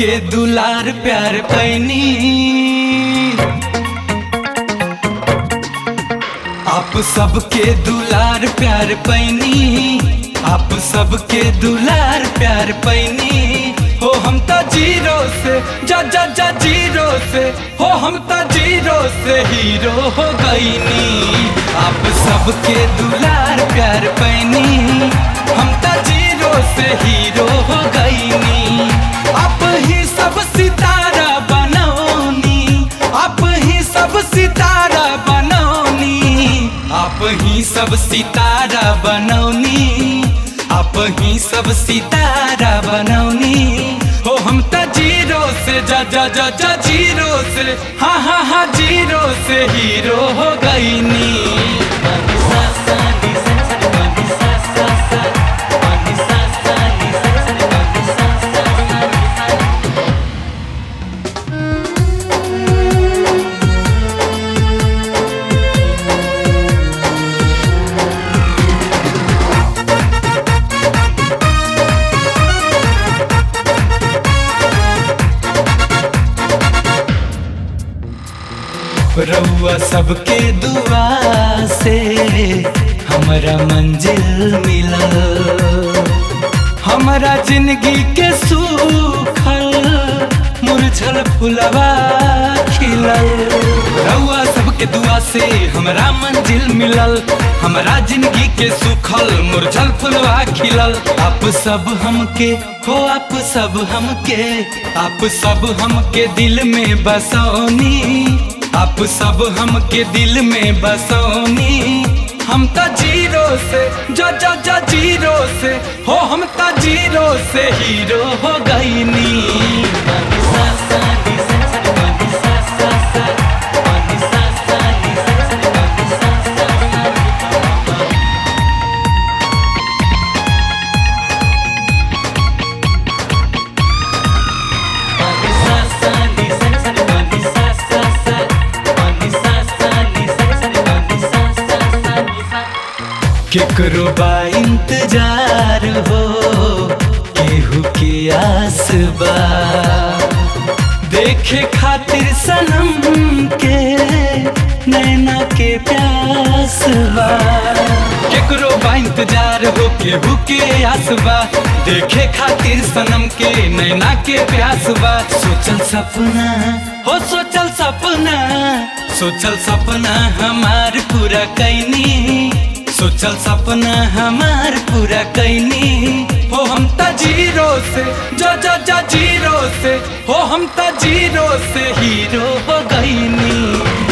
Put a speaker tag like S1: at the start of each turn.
S1: सबके दुलार प्यार पैनी आप सबके दुलार प्यार पैनी आप सबके दुलार प्यार पैनी हो हम तो जीरो से जा जा जा जीरो से हो हम तो जीरो से हीरो हो गईनी आप सबके दुलार प्यार पैनी हम तो जीरो से हीरो हो गईनी आप ही सब सितारा बनौनी आप ही सब सितारा बनौनी आप ही सब सितारा बनौनी आप ही सब सितारा बनौनी हो हम त जीरो से जा जा जा जा जीरो से हाँ हाँ हाँ जीरो से हीरो हो गईनी रउआ सबके दुआ से हमरा मंजिल मिलल हमरा जिंदगी के सूखल मुरझल फुलवा खिलल रउआ सबके दुआ से हमरा मंजिल मिलल हमरा जिंदगी के सूखल मुरझल फुलवा खिलल आप सब हमके हो आप सब हमके आप सब हमके दिल में बसौनी आप सब हमके दिल में बसौनी हम तो जीरो से जा जा जा जीरो से हो हम तो जीरो से हीरो हो गईनी केकरो बा इंतजार हो केहू के आस बा देखे खातिर सनम के नैना के प्यास बा केकरो बा इंतजार हो केहू के आस बा देखे खातिर सनम के नैना के प्यास बा सोचल सपना हो सोचल सपना सोचल सपना हमार पूरा कैनी सोचल सपना हमार पूरा कैनी हो हम त जीरो से जा जा जा जीरो से हो हम त जीरो से हीरो हो गईनी